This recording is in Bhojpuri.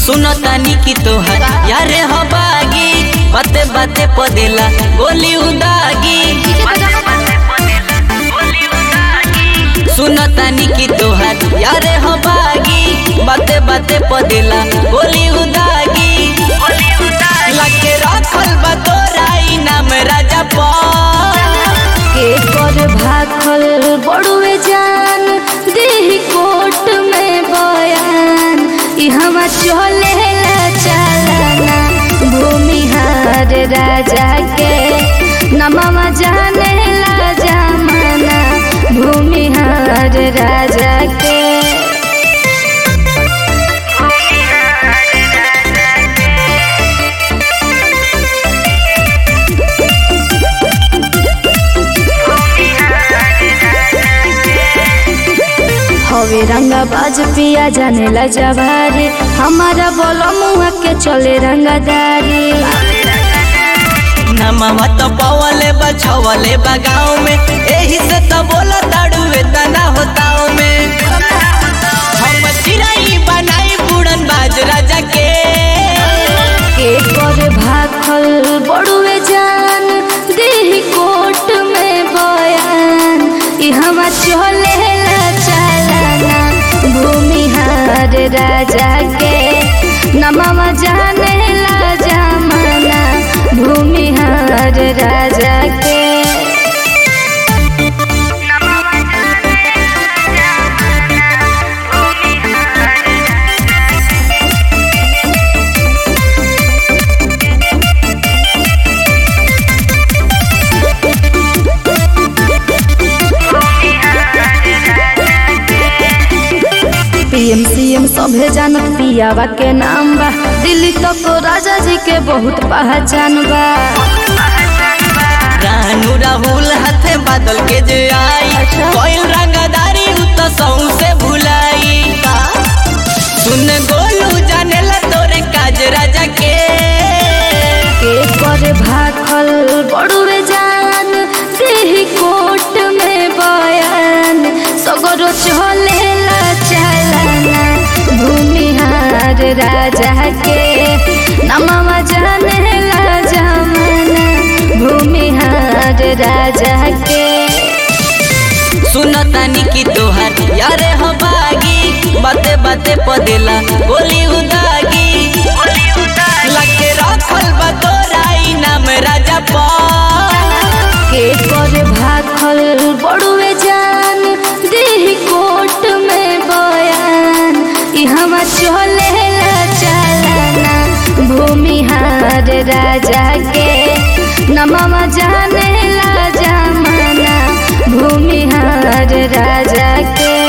सुनो तानी की तोहर यारे हो बागी बाते बाते पदेला गोली उदागी सुनो तानी की तोहर यारे हो बागी बाते बाते पदेला गोली उदागी लगे रखल बा तोरा इनाम राजा पर के कर भाखल बड़ुए जान देही कोट में बयान ई हवा चले चलना भूमिहार राजा के नमवा जाने ला जमाना भूमिहार राजा के हवे रंगा बाज पिया जाने ला जवारी हमारा बोलो मुआ के चले रंगादारी नमवा तो पवले बा छवले बा गाँव में एही से तो बोला ताड़ुए तना होताओ में हम चिराई बनाई बुड़न बाज राजा के के कर भाखल बड़ुए जान देही कोट में बयान ई हवा चले ला चलना भूमिहार राजा के नमवा जाने ला जमाना भूमिहार राजा के पीएम सीएम सभे जानत पियावा के नाम बा दिल्ली तक राजा जी के बहुत पहचान बा रानू राहुल हाथे बादल के जे आई अच्छा। कोयल रंगदारी उ तो सौ से भुलाई सुन गोलू जाने ला तोरे काज राजा के के कर भाखल बड़ुए जान देही कोट में बयान सगरो चले ला चलना भूमिहार राजा के नमवा जाने ला जमाना भूमिहार राजा के सुन तानी की तोहर यारे हो बागी बाते बाते पदेला गोली उदागी लगे रखल बा तोरा इनाम राजा पर के कर भाखल बड़ुए जान देही कोट में बयान ई हवा चले ला चलना भूमिहार राजा के नमवा जाने ला जमाना भूमिहार राजा के